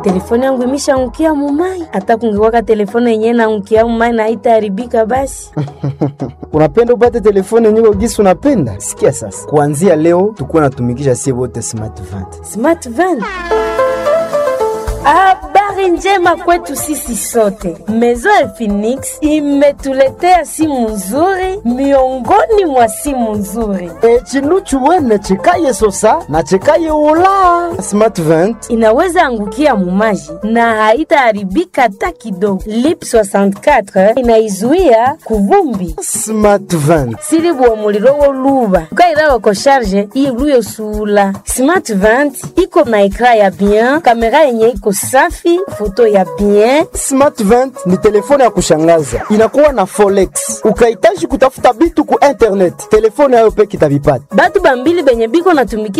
telefone yangu imeshaangukia mumai. Hata kungekuwaka telefone yenyewe naangukia mumai na haitaharibika basi. unapenda upate telefone yenyewe gisi unapenda? Sikia sasa, kuanzia leo tukuwa natumikisha sie wote smart vant. Smart van. Habari njema kwetu sisi sote. Mezo ya Phoenix imetuletea simu nzuri miongoni mwa simu nzuri. E, chinu chuwene chikaye sosa na chikaye ula smart vant. Inaweza angukia mumaji na haitaharibika hata kidogo. Lip 64 inaizuia kuvumbi Smart vant. sili bua muliro woluba ukairawa ko sharge iluyo sula smart vant iko na ekra ya bien kamera yenye iko safi foto ya bien Smart vant ni telefone ya kushangaza, inakuwa na forex. Ukahitaji kutafuta bitu ku internet, telefone yayo peke itavipata. batu bambili benye biko natumiki